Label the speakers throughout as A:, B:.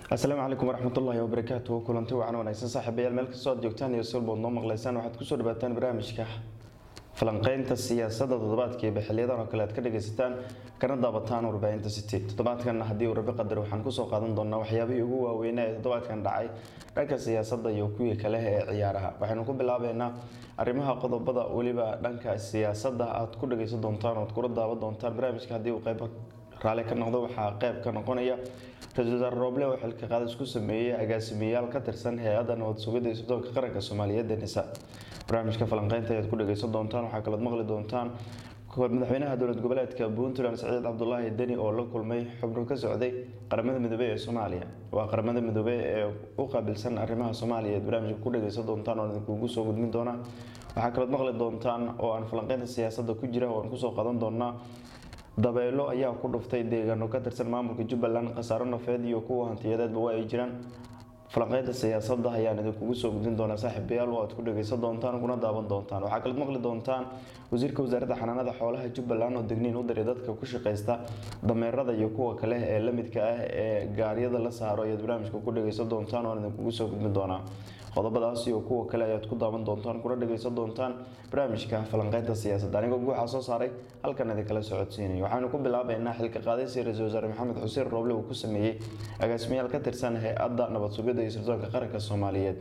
A: asalaamu calaykum waraxmatullaahi wabarakaatu kulanti wacan wanaagsan saaxiibayaal meel kastoo aad joogtaan iyo silbood noo maqlaysaan waxaad kusoo dhawaataan barnaamijka falanqeynta siyaasadda toddobaadkiiba xiliyadan oo kale aad ka dhagaysataan kana daabataan warbaahinta city toddobaadkan haddii uu rabi qadar waxaan kusoo qaadan doonaa waxyaabihii ugu waaweynaa ee toddobaadkan dhacay dhanka siyaasadda iyo kuwii kale ee ciyaaraha waxaynu ku bilaabeynaa arrimaha qodobada weliba dhanka siyaasadda aad ku dhagaysan doontaan oad kula daawan doontaan barnaamijka haddii uu qayb raali ka noqdo waxaa qayb ka noqonaya ra-iisul wasaare rooble oo xilka qaadis ku sameeyey agaasimeyaal ka tirsan hay-adda nabad sugidda iyo sirdoonka qaranka soomaaliyeed ee nisa barnaamijka falanqeynta ayaad ku dhagaysan doontaan waxaa kalood maqli doontaan madaxweynaha dowlad goboleedka puntland saciid cabdulaahi deni oo la kulmay xubno ka socday qaramada midoobey ee soomaaliya waa qaramada midoobey ee u qaabilsan arrimaha soomaaliya eed barnaamijka ku dhagaysan doontaan oo idinkugu soo gudmin doona waxaa kalood maqli doontaan oo aan falanqeynta siyaasadda ku jira oo aan kusoo qadan doonaa dabeelo ayaa ku dhuftay deegaano ka tirsan maamulka jubbaland khasaaro nafeed iyo kuwa hantiyadeedba waa ay jiraan falanqeynta siyaasadda ayaan idinkugu soo gudin doonaa saaxiibayaal oo aad ku dhagaysan doontaan kuna daawan doontaan waxaa kalood maqli doontaan wasiirka wasaaradda xanaanada xoolaha jubbaland oo degniin u diray dadka ku shaqaysta dameerada iyo kuwa kale ee lamidka ah ee gaaryada la saaro ayaad barnaamijka ku dhagaysan doontaan oo aan idinkugu soo gudbin doonaa qodobadaas iyo kuwa kale ayaad ku daawan doontaan kuna dhagaysan doontaan barnaamijka falanqeynta siyaasadda anigoo guuxa soo saaray halkan idinkala socodsiinay waxaanu ku bilaabeynaa xilka qaadaysi ra-iisul wasaare maxamed xuseen rooble uu ku sameeyey agaasimayaal ka tirsan hay-adda nabad sugidda iyo sirdoonka qaranka soomaaliyeed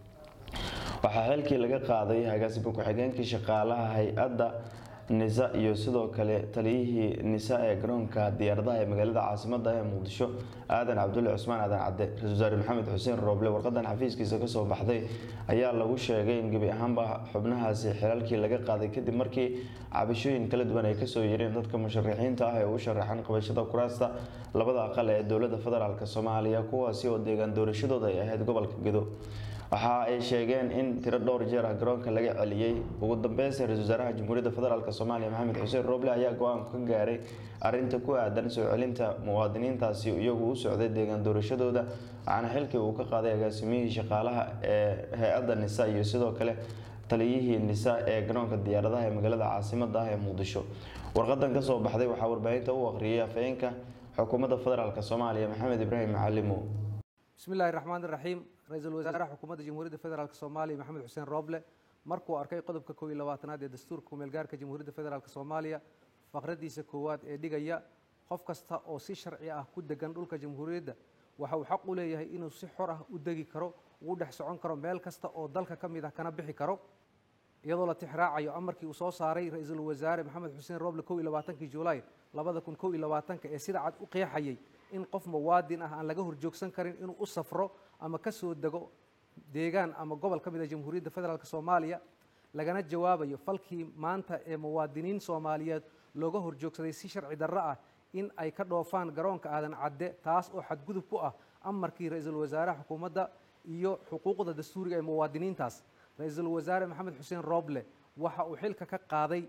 A: waxaa xilkii laga qaaday agaasima ku-xigeenkii shaqaalaha hay-adda nisa iyo sidoo kale taliyihii nisa ee garoonka diyaaradaha ee magaalada caasimada ee muqdisho aadan cabdulle cusmaan aadan cadde ra-isul wasaare maxamed xuseen rooble warqadan xafiiskiisa kasoo baxday ayaa lagu sheegay in gebi ahaanba xubnahaasi xilalkii laga qaaday kadib markii cabashooyin kala duwan ay kasoo yireen dadka musharaxiinta ah ee u sharaxan qabashada kuraasta labada aqal ee dowlada federaalk soomaaliya kuwaasi oo deegaan doorashadooda ay ahayd gobolka gedo waxa ay sheegeen in tiro dhowr jeer ah garoonka laga celiyey ugu dambeynsa ra-isul wasaaraha jamhuuriyadda federaalk soomaaliya maxamed xuseen rooble ayaa go-aan ka gaaray arinta ku aadan soo celinta muwaadiniintaasi iyagu u socday deegaan doorashadooda waxaana xilkii uu ka qaaday agaasimiyihii shaqaalaha ee hay-adda nisa iyo sidoo kale taliyihii nisa ee garoonka diyaaradaha ee magaalada caasimada ah ee muqdisho warqadan kasoo baxday waxaa warbaahinta u aqriyay afhayeenka xukuumadda federaalk soomaaliya maxamed ibraahim macalimo
B: bismi illaahi raxmaan iraxiim ra-iisul wasaaraha xukuumadda jamhuuriyadda federaalk soomaaliya maxamed xuseen rooble markuu arkay qodobka kow iyo labaatanaad ee dastuurka kumeelgaarka jamhuuriyadda federaalk soomaaliya faqradiisa koowaad ee dhigaya qof kasta oo si sharci ah ku degan dhulka jamhuuriyadda waxa uu xaq u leeyahay inuu si xor ah u degi karo uu dhex socon karo meel kasta oo dalka ka mid ah kana bixi karo iyadoo la tixraacayo amarkii uu soo saaray ra-iisul wasaare maxamed xuseen rooble kow iyo labaatankii julaay labada kun kow iyo labaatanka ee sida cad u qeexayay in qof muwaadin ah aan laga horjoogsan karin inuu u safro ama ka soo dego deegaan ama gobol ka mid a jamhuuriyadda federaalk soomaaliya lagana jawaabayo falkii maanta ee muwaadiniin soomaaliyeed looga horjoogsaday si sharci darro ah in ay ka dhoofaan garoonka aadan cadde taas oo xadgudub ku ah amarkii ra-iisul wasaare xukuumadda iyo xuquuqda dastuuriga ee muwaadiniintaas ra-iisul wasaare maxamed xuseen rooble waxa uu xilka ka qaaday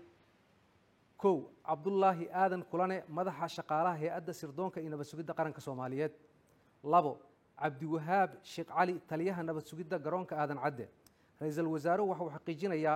B: kow cabdulaahi aadan kulane madaxa shaqaalaha hay-adda sirdoonka iyo nabad sugidda qaranka soomaaliyeed labo cabdiwahaab sheekh cali taliyaha nabad sugidda garoonka aadan cadde ra-iisul wasaaruhu waxa uu xaqiijinayaa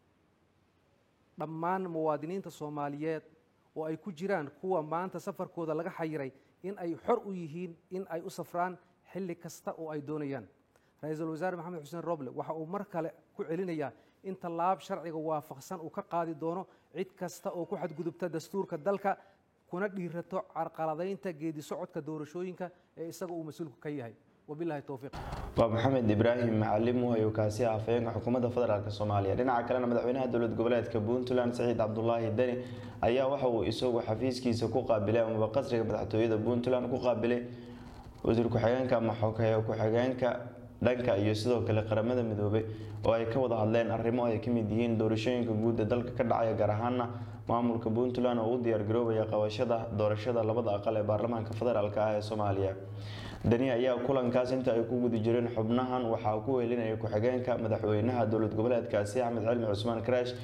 B: dhammaan muwaadiniinta soomaaliyeed oo ay ku jiraan kuwa maanta safarkooda laga xayiray in ay xor u yihiin in ay u safraan xilli kasta oo ay doonayaan ra-iisul wasaare maxamed xuseen roble waxa uu mar kale ku celinayaa in tallaab sharciga waafaqsan uu ka qaadi doono cid kasta oo ku xadgudubta dastuurka dalka kuna dhiirato carqaladaynta geedi socodka doorashooyinka ee isaga uu mas-uulku ka yahay wabilahi towfiiq
A: waa maxamed ibraahim macalimu ayuu kaasi ah afhayeenka xukuumadda federaalk soomaaliya dhinaca kalena madaxweynaha dowlad goboleedka puntland saciid cabdulaahi deni ayaa waxa uu isagu xafiiskiisa ku qaabilay amaba qasriga madaxtooyada puntland ku qaabilay wasiir ku-xigeenka ama xogeeye ku-xigeenka dhanka iyo sidoo kale qaramada midoobay oo ay ka wada hadleen arrimo ay ka mid yihiin doorashooyinka guud ee dalka ka dhacaya gaar ahaana maamulka puntland oo u diyaargaroobaya qabashada doorashada labada aqal ee baarlamaanka federaalk ah ee soomaaliya deni ayaa kulankaas inta ay ku guda jireen xubnahan waxaa ku welinaya ku-xigeenka madaxweynaha dowlad goboleedkaasi axmed cilmi cusmaan karaash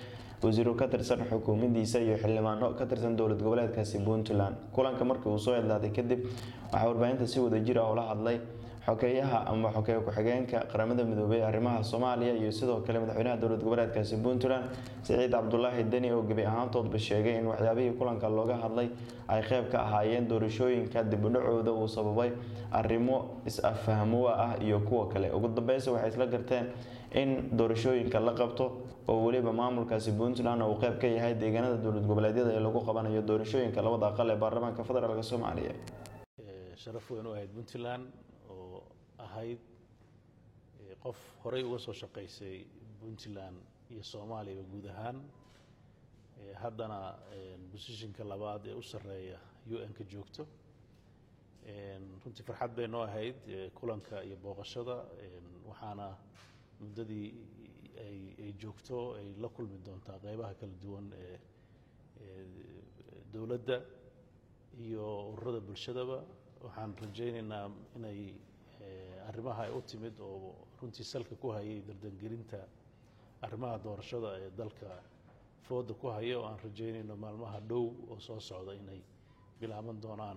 A: wasiiro ka tirsan xukuumaddiisa iyo xildhibaano ka tirsan dowlad goboleedkaasi puntland kulanka markii uu soo idlaaday kadib waxaa warbaahinta si wadajir ah ula hadlay xogeeyaha ama xogeeye ku-xigeenka qaramada midoobey ee arrimaha soomaaliya iyo sidoo kale madaxweynaha dowlad goboleedkaasi puntland siciid cabdulaahi deni oo gebi ahaantoodba sheegay in waxyaabihii kulanka looga hadlay ay qeyb ka ahaayeen doorashooyinka dibudhacooda uu sababay arrimo is-afahmowa ah iyo kuwa kale ugu dambeysa waxay isla garteen in doorashooyinka la qabto oo weliba maamulkaasi puntland uu qeyb ka yahay deegaanada dowlad goboleedyada ee lagu qabanayo doorashooyinka labada aqal ee baarlamaanka federaalk soomaaliya
C: sharaf weyn u ahayd puntland oo ahayd qof horey uga soo shaqaysay puntland iyo soomaaliyaba guud ahaan haddana bosishinka labaad ee u sarreeya u n-ka joogto runtii farxad bay noo ahayd kulanka iyo booqashada waxaana muddadii ay joogto ay la kulmi doontaa qeybaha kala duwan ee dowladda iyo ururada bulshadaba waxaan rajaynaynaa inay arrimaha ay u timid oo runtii salka ku hayay dardangelinta arrimaha doorashada ee dalka fooda ku haya oo aan rajaynayno maalmaha dhow oo soo socda inay bilaaban doonaan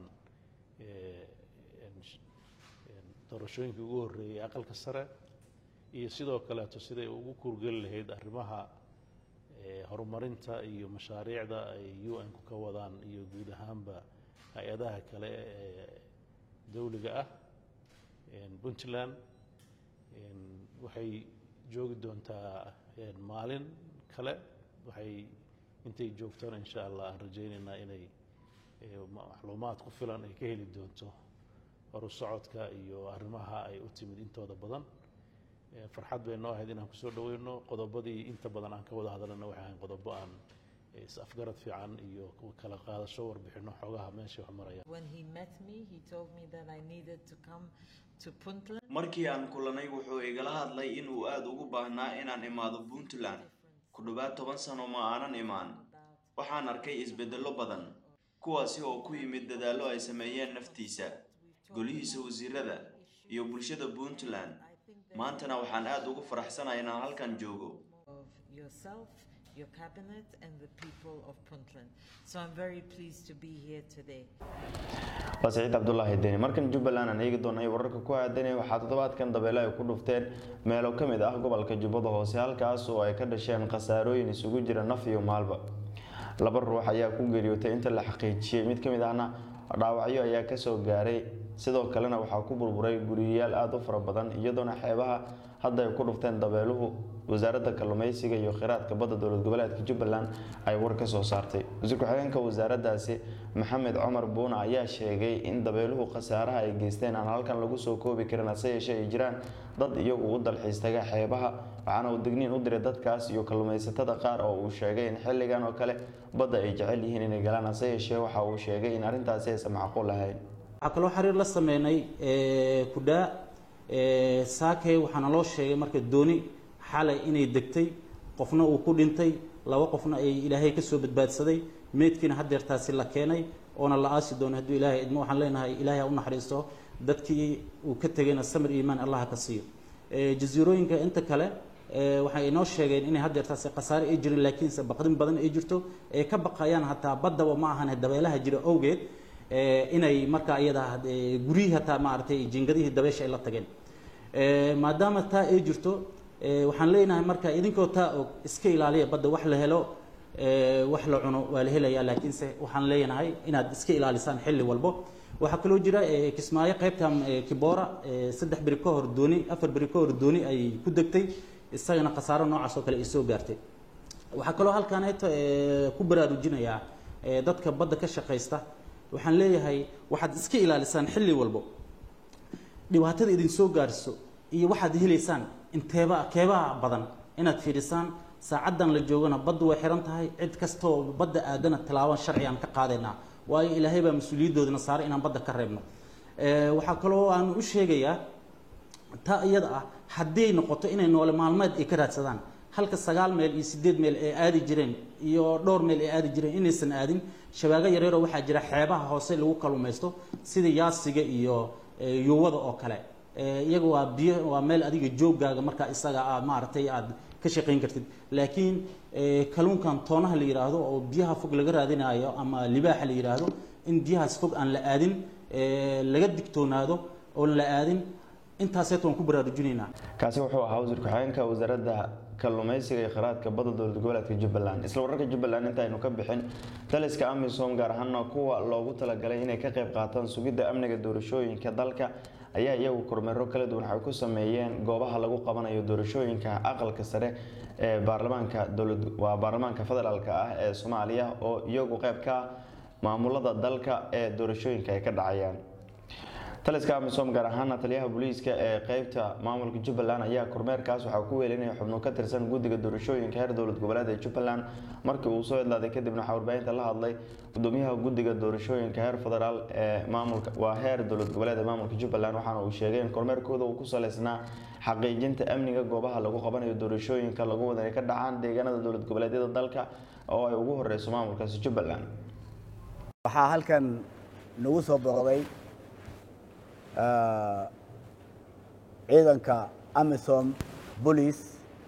C: doorashooyinkii ugu horreeyey aqalka sare iyo sidoo kaleeto siday ugu kuurgeli lahayd arrimaha horumarinta iyo mashaariicda ay u n-ku ka wadaan iyo guud ahaanba hay-adaha kale ee dowliga ah puntland waxay joogi doontaa maalin kale waxay intay joogtona insha allah aan rajaynaynaa inay macluumaad ku filan ay ka heli doonto horu socodka iyo arrimaha ay u timid intooda badan farxad bay noo ahayd inaan kusoo dhaweyno qodobadii inta badan aan ka wada hadalana waxay ahayn qodobo aan is-afgarad fiican iyo kala qaadasho warbixino xoogaha meesha wax maraya
A: markii aan kulanay wuxuu igala hadlay inuu aada ugu baahnaa inaan imaado puntland ku dhowaad toban sano ma aanan imaan waxaan arkay isbeddello badan kuwaasi oo ku yimid dadaallo ay sameeyeen naftiisa golihiisa wasiirada iyo bulshada puntland maantana waxaan aada ugu faraxsanahay inaan halkan joogo
D: your cabinet and the people of Puntland. So I'm very pleased to be here today.
A: waa siciid cabdulaahi deni markan jubbaland aan eegi doonay wararka ku aadanay waxaa toddobaadkan dabeele ay ku dhufteen meelo ka mid ah gobolka jubbada hoose halkaas oo ay ka dhasheen khasaarooyin isugu jira naf iyo maalba laba ruux ayaa ku geeriyootay inta la xaqiijiyey mid ka mid ahna dhaawacyo ayaa kasoo gaaray sidoo kalena waxaa ku burburay guriyayaal aada u fara badan iyadoona xeebaha hadda ay ku dhufteen dabeeluhu wasaaradda kalluumeysiga iyo khiraadka badda dowlad goboleedka jubbaland ay war ka soo saartay wasiir ku-xigeenka wasaaraddaasi maxamed cumar buuna ayaa sheegay in dabeeluhu khasaaraha ay geysteen aan halkan lagu soo koobi karin hase yeeshee ay jiraan dad iyagu u dalxiis taga xeebaha waxaana uu digniin u diray dadkaas iyo kalluumaysatada qaar oo uu sheegay in xilligan oo kale badda ay jecel yihiin inay galaan hase yeeshee waxa uu sheegay in arrintaasi aysan macquul ahayn
E: waxaa kaloo xiriir la sameynay kudhaa saakey waxaana loo sheegay marka dooni xalay inay degtay qofna uu ku dhintay laba qofna ay ilaahay ka soo badbaadsaday meydkiina hadeertaasi la keenay oona la aasi doono hadduu ilaahay idmo waxaan leenahay ilaahay ha u naxariisto dadkii uu ka tegayna samir iimaan allah ka siiyo jasiirooyinka inta kale waxay inoo sheegeen inay hadeertaasi khasaare ay jirin laakiinse baqdin badan ay jirto ee ka baqayaan hataa baddaba ma ahan dabeelaha jira awgeed inay markaa iyada guryihii hataa maaragtay jingadihii dabeesha ay la tageen maadaama taa ay jirto waxaan leenahay marka idinkoo taa og iska ilaaliya badda wax la helo wax la cuno waa la helayaa laakiinse waxaan leenahay inaad iska ilaalisaan xilli walbo waxaa kaloo jira kismaayo qaybtan kiboora saddex beri ka hor dooni afar beri ka hor dooni ay ku degtay isagana khasaaro noocaas oo kale ay soo gaartay waxaa kaloo halkaaneeto ku baraarujinayaa dadka badda ka shaqaysta waxaan leeyahay waxaad iska ilaalisaan xilli walbo dhibaatada idin soo gaarso iyo waxaad helaysaan inteeba keebaha badan inaad fiirisaan saacaddan la joogana baddu way xiran tahay cid kastoo badda aadana tilaaban sharcigaan ka qaadaynaa waayo ilaahay baa mas-uuliyadoodana saaray inaan badda ka reebno waxaa kaloo aan u sheegayaa taa iyada ah hadday noqoto inay noole maalmeed ay ka raadsadaan halka sagaal meel iyo sideed meel ay aadi jireen iyo dhowr meel ay aadi jireen inaysan aadin shabaago yareeroo waxaa jira xeebaha hoose lagu kalumaysto sida yaasiga iyo yuwada oo kale iyaga waa biyo waa meel adiga joogaaga markaa isaga aad maaragtay aad ka shaqayn kartid laakiin eh, kalluunkan toonaha la yidhaahdo oo biyaha fog laga raadinayo ama libaaxa la yidhaahdo in biyahaas fog aan la aadin eh, laga digtoonaado oon la aadin intaaseet waan ku baraarujinaynaa
A: kaasi wuxuu ahaa wasiir ku-xigeenka wasaaradda kalluumeysiga iyo kheyraadka badda dowlad goboleedka jubbaland isla wararka jubbaland intaynu ka bixin taliska amisom gaar ahaana kuwa loogu talagalay inay ka qayb qaataan sugidda amniga doorashooyinka dalka ayaa iyagu kormeero kala duwan waxay ku sameeyeen goobaha lagu qabanayo doorashooyinka aqalka sare ee baarlamaanka dowlad waa baarlamaanka federaalk ah ee soomaaliya oo iyagu qayb ka ah maamulada dalka ee doorashooyinka ay ka dhacayaan taliska amisom gaar ahaana taliyaha booliiska ee qeybta maamulka jubbaland ayaa kormeerkaas waxaa ku weelinaya xubno ka tirsan guddiga doorashooyinka heer dowlad goboleed ee jubbaland markii uu soo idlaaday kadibna waxaa warbaahinta la hadlay gudoomiyaha guddiga doorashooyinka heer federaal ee maamulka waa heer dowlad goboleed ee maamulka jubbaland waxaana uu sheegay in kormeerkooda uu ku saleysnaa xaqiijinta amniga goobaha lagu qabanayo doorashooyinka lagu wada inay ka dhacaan deegaanada dowlad goboleedyada dalka oo ay ugu horeyso maamulkaasi jubbaland
F: waxaa halkan nagu soo booqday eh, ciidanka amisom boolice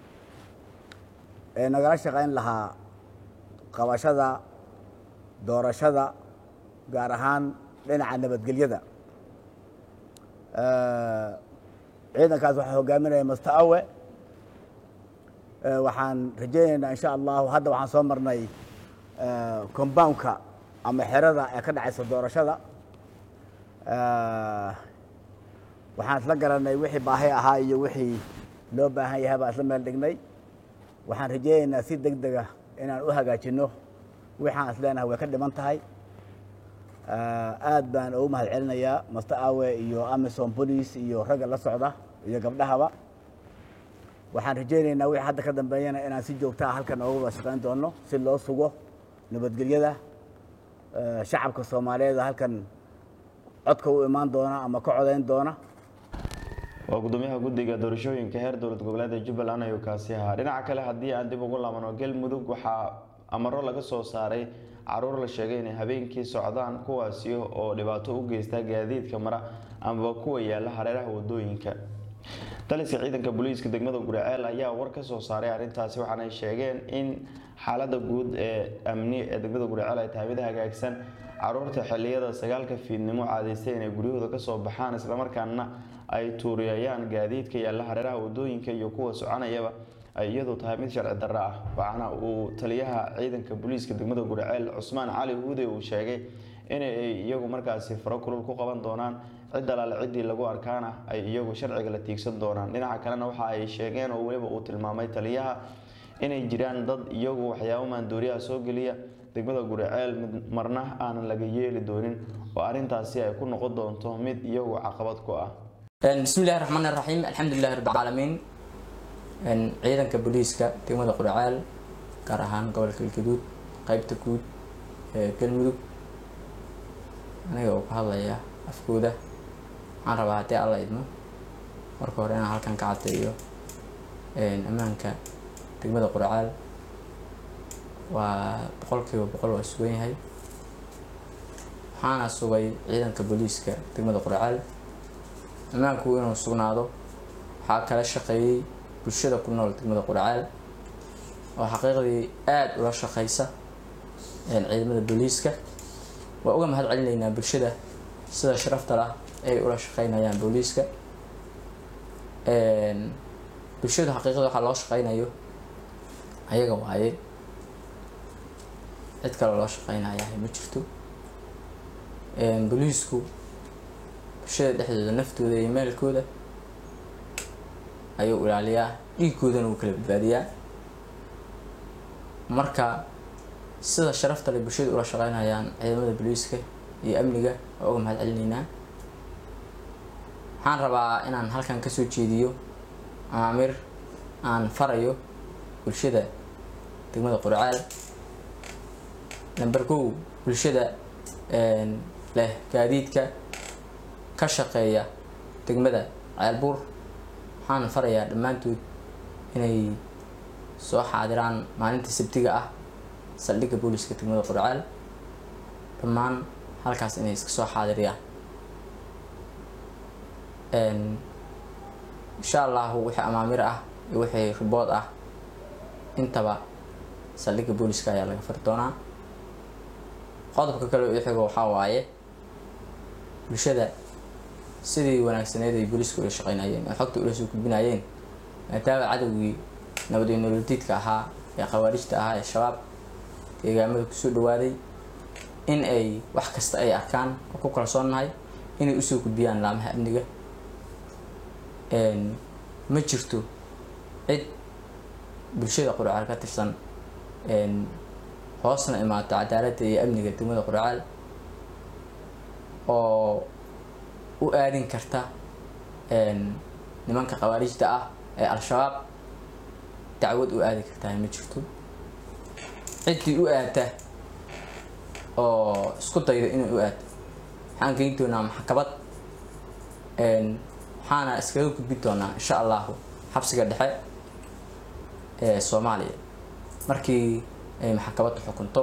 F: ee nagala shaqayn lahaa qabashada doorashada gaar ahaan dhinaca nabadgelyada Eh, ciidankaas waxaa hogaaminaya master awe Eh, waxaan rajaynaynaa insha allahu hadda waxaan soo marnay eh, compoundka ama xerada ee ka dhacaysa doorashada Eh, waxaan isla garanay wixii baahi ahaa iyo wixii loo baahan yahay baan isla meel dhignay waxaan rajaynaynaa si deg dega inaan u hagaajino waxaan is leenahay way ka dhiman tahay Eh, aad baan ugu mahad celinayaa master awe iyo amisom police iyo ragga la socda iyo gabdhahaba waxaan rajaynaynaa wixii hadda ka dambeeyana inaan si joogta ah halkan ooga wada shaqayn doono si loo sugo nabadgelyada eh, shacabka soomaaliyeed oo halkan codka u imaan doona ama ka codayn doona
A: waa gudoomiyaha guddiga doorashooyinka heer dowlad goboleed ee jubbaland ayuu kaasi ahaa dhinaca kale haddii aan dib ugu laabano galmudug waxaa amaro laga soo saaray caruur la sheegay inay habeenkii socdaan kuwaasi oo dhibaato u geysta gaadiidka mara amaba kuwa yaala hareeraha wadooyinka taliska ciidanka booliiska degmada guriceel ayaa war ka soo saaray arrintaasi waxaanay sheegeen in xaalada guud ee amni ee degmada guriceel ay tahay mid hagaagsan caruurta xiliyada sagaalka fiidnimo caadaystay inay guryahooda kasoo baxaan islamarkaana ay tuuriyayaan gaadiidka yaalla hareeraha wadooyinka iyo kuwa soconayaba ay iyadu tahay mid sharci darro ah waxaana uu taliyaha ciidanka booliiska degmada guriceel cusmaan cali huude uu sheegay inay iyagu markaasi faro kulul ku qaban doonaan cid alaale ciddii lagu arkaana ay iyagu sharciga la tiigsan doonaan dhinaca kalena waxa ay sheegeen oo weliba uu tilmaamay taliyaha inay jiraan dad iyagu waxyaabo maandooriyaha soo geliya degmada guriceel mid marna aanan laga yeeli doonin oo arrintaasi ay ku noqon doonto mid iyagu caqabad ku ah
G: بسم الله الرحمن الرحيم الحمد لله رب العالمين ciidanka booliiska degmada qurcaal gaar ahaan gobolka galgaduud qeybta guud ee galmudug aniga oo ka hadlaya afkooda waxaan rabaa haddii alla idmo marka hore inaan halkan ka caddeeyo ammaanka degmada qurcaal waa boqolkiiba boqol waa sugan yahay waxaana sugay ciidanka booliiska degmada qurcaal ammaanku inuu sugnaado waxaa kala shaqeeyey bulshada ku nool degmada qurcaal oo xaqiiqdii aada ula shaqeysa ciidamada booliiska waa uga mahad celinaynaa bulshada sida sharafta lah ay ula shaqeynayaan booliiska bulshadu xaqiiqda waxaa loo shaqeynayo ayaga waaye cid kale loo shaqeynayahay ma jirto booliisku bulshada dhexdooda naftooda iyo meelkooda ayuu ilaaliyaa dhiiggoodana uu kala badbaadiyaa marka sida sharafta leh bulshada ula shaqeynayaan ciidamada booliiska iyo amniga waa uga mahad celinaynaa waxaan rabaa inaan halkan kasoo jeediyo amaamir aan farayo bulshada degmada qurcaal number kow bulshada leh gaadiidka ka shaqeeya degmada ceelbuur waxaan farayaa dhammaantood inay soo xaadiraan maalinta sabtiga ah saldhigga booliska degmada qurcaal dhammaan halkaas inay iska soo xaadiriyaan insha allahu wixii amaamir ah iyo wixii ribood ah intaba saldhigga booliska ayaa laga fari doonaa qodobka kale oo ixigo waxaa waaye bulshada sidii wanaagsaneed ay booliisku ula shaqeynayeen oo xogta ula soo gudbinayeen maadaama cadowgii nabad iyo nololdiidka ahaa ee khawaarijta ahaa ee shabaab deegaamada kusoo dhawaaday in ay wax kasta ay arkaan oo ku kalsoonnahay inay usoo gudbiyaan laamaha amniga ma jirto cid bulshada quracaal ka tirsan hoosna imaato cadaaladda iyo amniga degmada quracaal oo u aadin karta nimanka khawaarijta ah ee al-shabaab dacwad u aadi kartaa ma jirto ciddii u aata oo isku dayda inay u aado waxaan geyn doonaa maxkamad waxaana iskaga gudbi doonaa insha allahu xabsiga dhexe ee soomaaliya markii ay maxkamadda xukunto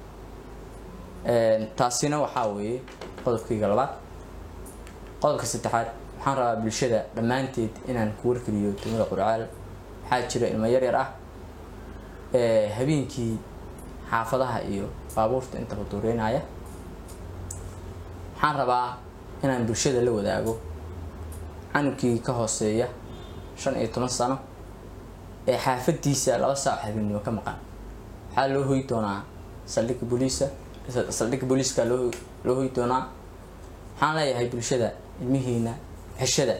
G: taasina waxaa weeye qodobkayga labaad qodobka saddexaad waxaan rabaa bulshada dhammaanteed inaan ku wargeliyo degmada qurcaal waxaa jira ilmo yar yar ah ee habeenkii xaafadaha iyo baabuurta intaba duureynaya waxaan rabaa inaan bulshada la wadaago canugkii ka hooseeya shan iyo toban sano ee xaafadiisa laba saac habeennimo ka maqan waxaa loo hoy doonaa saldhigga booliisa saldhigga booliiska loo loo hoy doonaa waxaan leeyahay bulshada ilmihiina xeshada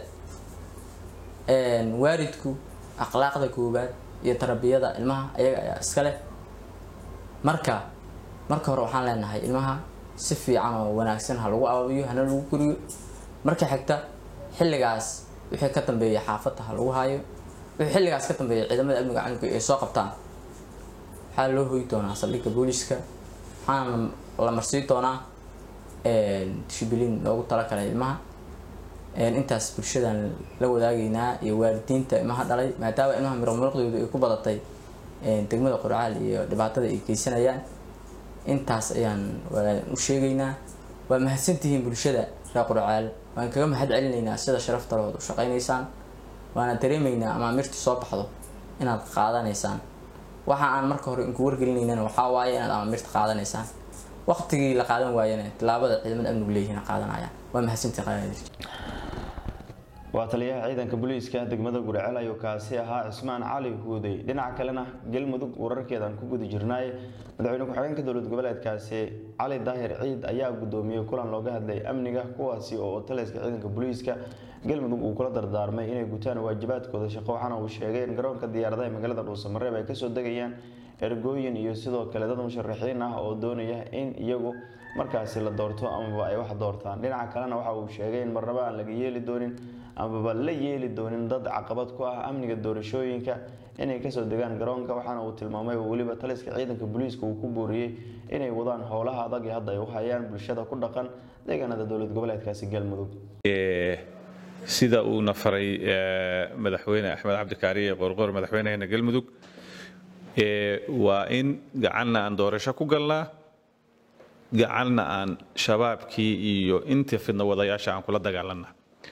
G: waalidku akhlaaqda koowaad iyo tarbiyada ilmaha ayaga ayaa iska leh marka marka hore waxaan leenahay ilmaha si fiican oo wanaagsan ha lagu ababiyo hana lagu guriyo marka xigta xilligaas wixii ka dambeeya xaafadda ha lagu haayo wixii xilligaas ka dambeeya ciidamada amniga canuga ay soo qabtaan waxaa loo hoy doonaa saldhigga booliiska waxaana la marsii doonaa shibilin loogu talagalay ilmaha intaas bulshadan la wadaagaynaa iyo waalidiinta ilmaha dhalay maadaama ilmaha miromuluqdoodu ay ku badatay degmada qurcaal iyo dhibaatada ay geysanayaan intaas ayaan u sheegaynaa waa mahadsantihiin bulshada reer qurcaal waan kaga mahad celinaynaa sida sharafta lood u shaqaynaysaan waana dareemaynaa amaamirta soo baxdo inaad qaadanaysaan waxa aan marka hore inku wargelinaynana waxaa waaye inaad amaamirta qaadanaysaan waqtigii la qaadan waayana tilaabada ciidamada amnigu leeyihiin qaadanayaan waa mahadsantihi qaadir
A: waa taliyaha ciidanka booliiska degmada guraceel ayuu kaasi ahaa cismaan cali huudey dhinaca kalena galmudug wararkeedaan ku guda jirnaay madaxweyne ku-xigeenka dowlad goboleedkaasi cali daahir ciid ayaa gudoomiyey kulan looga hadlay amniga kuwaasi oo taliska ciidanka booliiska galmudug uu kula dardaarmay inay gutaan waajibaadkooda shaqo waxaana uu sheegay in garoonka diyaaradaha magaalada dhuusamareeb ay kasoo degayaan ergooyin iyo sidoo kale dad musharaxiin ah oo doonaya in iyagu markaasi la doorto amaba ay wax doortaan dhinaca kalena waxa uu sheegay in marnaba aan laga yeeli doonin amaba la yeeli doonin dad caqabad ku ah amniga doorashooyinka inay kasoo degaan garoonka waxaana uu tilmaamay oo weliba taliska ciidanka booliiska uu ku booriyey inay wadaan howlaha adag ee hadda ay u hayaan bulshada ku dhaqan deegaanada dowlad goboleedkaasi galmudug
H: sida uuna faray madaxweyne axmed cabdikaariye qorqor madaxweyneheena galmudug waa in gacanna aan doorasho ku galnaa gacanna aan shabaabkii iyo intii fidna wadayaasha aan kula dagaalana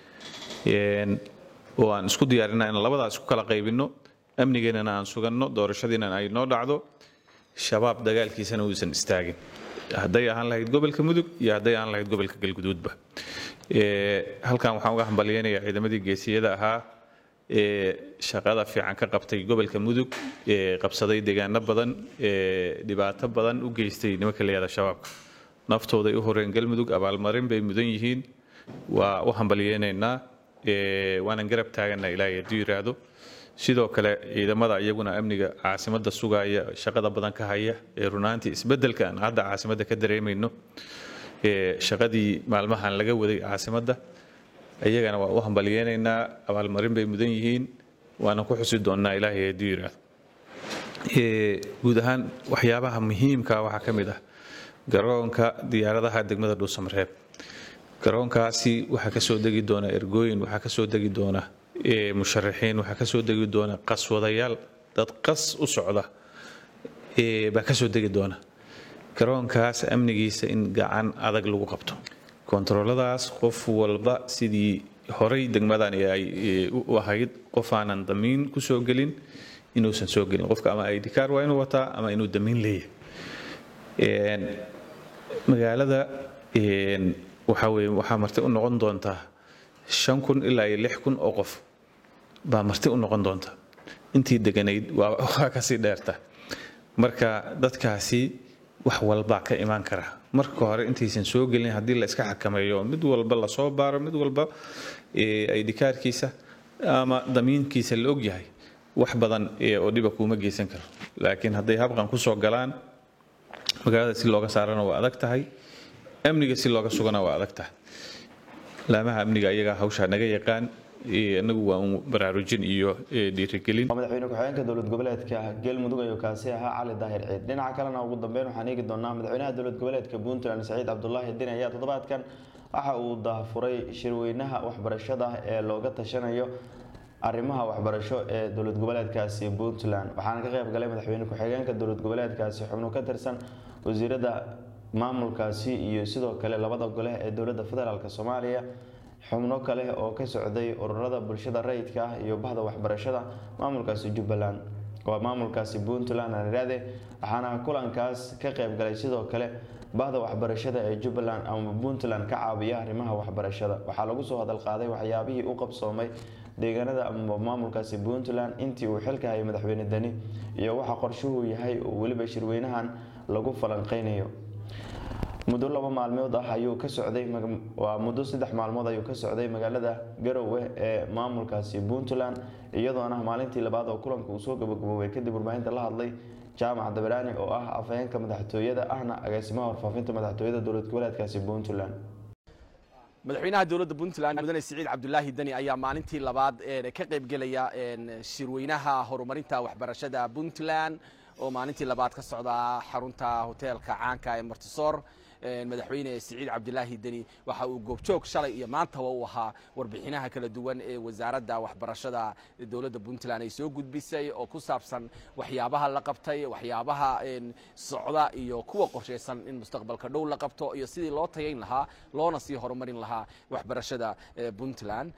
H: oo aan isku diyaarina in labadaas isku kala qaybino amnigeennana aan suganno doorashadiina ay noo dhacdo shabaab dagaalkiisana uusan istaagin hadday ahaan lahayd gobolka mudug iyo hadday ahaan lahayd gobolka galguduudba halkan waxaan uga hambalyeynayaa ciidamadii geesiyada ahaa ee shaqada fiican ka qabtay gobolka mudug ee qabsaday deegaano badan ee dhibaato badan u geystay nimanka la yihahda shabaabka naftooday u horeen galmudug abaalmarin bay mudan yihiin waa u hambalyeynaynaa waanan garab taagana ilaahay hadduu yiraahdo sidoo kale ciidamada iyaguna amniga caasimada sugaya shaqada badan ka haya ee runaantii isbedelka aan hadda caasimada ka dareemayno shaqadii maalmahan laga waday caasimada iyagana waa u hambalyeynaynaa abaalmarin bay mudan yihiin waana ku xusi doonnaa ilaahay hadduu yiraahdo guud ahaan waxyaabaha muhiimka waxaa ka mid ah garoonka diyaaradaha degmada dhuusamareeb garoonkaasi waxaa kasoo degi doona ergooyin waxaa kasoo degi doona musharaxiin waxaa kasoo degi doona qaswadayaal dad qas u socda baa kasoo degi doona garoonkaas amnigiisa in gacan adag lagu qabto kontarooladaas qof walba sidii horay degmadan ay u ahayd qof aanan damiin kusoo gelin inuusan soo gelin qofka ama id car waa inuu wataa ama inuu damiin leeyahay magaalada waxaa weye waxaa marti u noqon doontaa shan kun ilaa iyo lix kun oo qof baa marti u noqon doonta intii deganayd waa kasii dheerta marka dadkaasi wax walbaa ka imaan kara marka hore intaysan soo gelin haddii la iska xakameeyo mid walba lasoo baaro mid walba aydhikaarkiisa ama damiinkiisa la ogyahay wax badan oo dhiba kuuma geysan karo laakiin hadday habqan kusoo galaan magaalada si looga saarana waa adag tahay amniga si looga sugana waa adag tahay laamaha amniga ayagaa hawshaa naga yaqaan inagu waa un baraarujin iyo dhiirigelin
A: madaxweyne ku-xigeenka dowlad goboleedka galmudug ayuu kaasi ahaa cali daahir ciid dhinaca kalena ugu dambeyn waxaan eegi doonaa madaxweynaha dowlad goboleedka puntland saciid cabdulaahi din ayaa toddobaadkan waxa uu daafuray shirweynaha waxbarashada ee looga tashanayo arrimaha waxbarasho ee dowlad goboleedkaasi puntland waxaana ka qayb galay madaxweyne ku-xigeenka dowlad goboleedkaasi xubno ka tirsan wasiirada maamulkaasi iyo sidoo kale labada gole ee dowladda federaalk soomaaliya xubno kale oo ka socday ururada bulshada rayidka ah iyo bahda waxbarashada maamulkaasi jubbaland waa maamulkaasi puntland aan idhaahde waxaana kulankaas ka qayb galay sidoo kale bahda waxbarashada ee jubbaland ama puntland ka caabiya arrimaha waxbarashada waxaa lagu soo hadal qaaday waxyaabihii u qabsoomay deegaanada ama maamulkaasi puntland intii uu xilka hayay madaxweyne deni iyo waxa qorshuhu yahay oo weliba shirweynahan lagu falanqeynayo muddo laba maalmood ah ayuu ka socday waa muddo saddex maalmood ayuu ka socday magaalada garowe ee maamulkaasi puntland iyadoona maalintii labaad oo kulanka uu soo gabagaboobay kadib warbaahinta la hadlay jaamac dabaraani oo ah afhayeenka madaxtooyada ahna agaasimaha warfaafinta madaxtooyada dowlad goboleedkaasi puntland
I: madaxweynaha dowladda puntland mudane siciid cabdulaahi deni ayaa maalintii labaad ka qaybgelaya shirweynaha horumarinta waxbarashada puntland oo maalintii labaad ka socda xarunta hoteelka caanka ee martisoor madaxweyne siciid cabdilaahi deni waxa uu goobjoog shalay iyo maantaba u ahaa warbixinaha kala duwan ee wasaaradda waxbarashada dowladda puntland ay soo gudbisay oo ku saabsan waxyaabaha la qabtay waxyaabaha socda iyo kuwa qorshaysan in mustaqbalka dhow la qabto iyo sidii loo tayayn lahaa loona sii horumarin lahaa waxbarashada puntland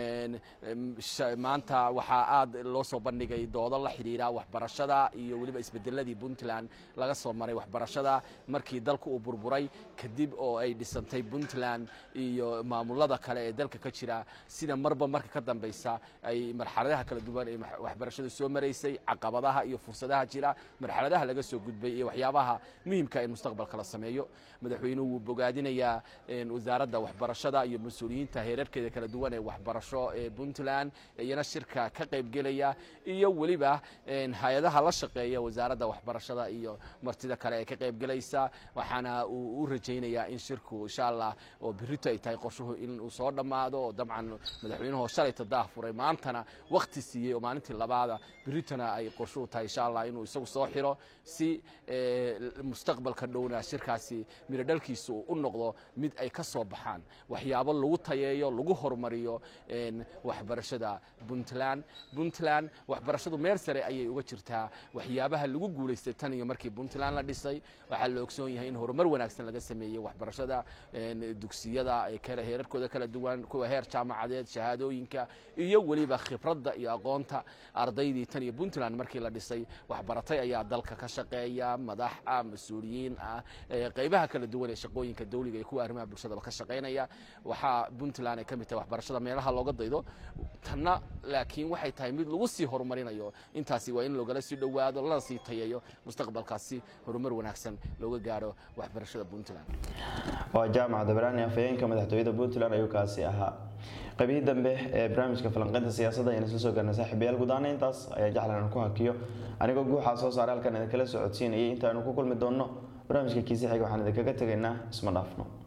I: maanta waxaa aad loo soo bandhigay doodo la xidhiira waxbarashada iyo weliba isbedeladii puntland laga soo maray waxbarashada markii dalku uu burburay kadib oo ay dhisantay puntland iyo maamulada kale ee dalka ka jira sida marba marka ka dambeysa ay marxaladaha kala duwan ee waxbarashadu soo maraysay caqabadaha iyo fursadaha jira marxaladaha laga soo gudbay iyo waxyaabaha muhiimka in mustaqbalka la sameeyo madaxweynuhu wuu bogaadinayaa wasaaradda waxbarashada iyo mas-uuliyiinta heerarkeeda kala duwan ee waxbarasho ee puntland iyana shirka ka qaybgelaya iyo weliba hay-adaha la shaqeeya wasaaradda waxbarashada iyo martida kale ee ka qaybgelaysa waxaana uu u rajaynayaa in shirku insha allah oo birito ay tahay qorshuhu in uu soo dhammaado oo dabcan madaxweynuhu shalayta daah furay maantana wakti siiyey oo maalintii labaada biritona ay qorshuhu tahay insha allah inuu isagu soo xiro si mustaqbalka dhowna shirkaasi mirodhalkiisu uu u noqdo mid ay ka soo baxaan waxyaabo lagu tayeeyo lagu horumariyo waxbarashada puntland puntland waxbarashadu meel sare ayay uga jirtaa waxyaabaha lagu guulaystay tan iyo markii puntland la dhisay waxaa la ogsoon yahay in horumar wanaagsan laga sameeyey waxbarashada dugsiyada heerarkooda kala duwan kuwa heer jaamacadeed shahaadooyinka iyo weliba khibradda iyo aqoonta ardaydii tan iyo puntland markii la dhisay waxbaratay ayaa dalka ka shaqeeya madax ah mas-uuliyiin ah qeybaha kala duwan ee shaqooyinka dawliga iyo kuwa arrimaha bulshadaba ka shaqaynaya waxaa puntland ay ka mid tahay waxbarashada meelaha looga daydo tanna laakiin waxay tahay mid lagu sii horumarinayo intaasi waa in loogala sii dhowaado lana sii tayeeyo mustaqbalkaasi horumar wanaagsan looga gaaro waxbarashada puntland
A: waa jaamac dabraani afhayeenka madaxtooyada puntland ayuu kaasi ahaa qaybihii dambe ee barnaamijka falanqeynta siyaasadda ayaan isla soo gaarnay saaxiibayaal guud ahaan intaas ayaan jeclan aan ku hakiyo anigoo guuxaa soo saaray halkan idinkala socodsiinayay intaanu ku kulmi doonno barnaamijka kiisi xiga waxaan idinkaga tegaynaa isma dhaafno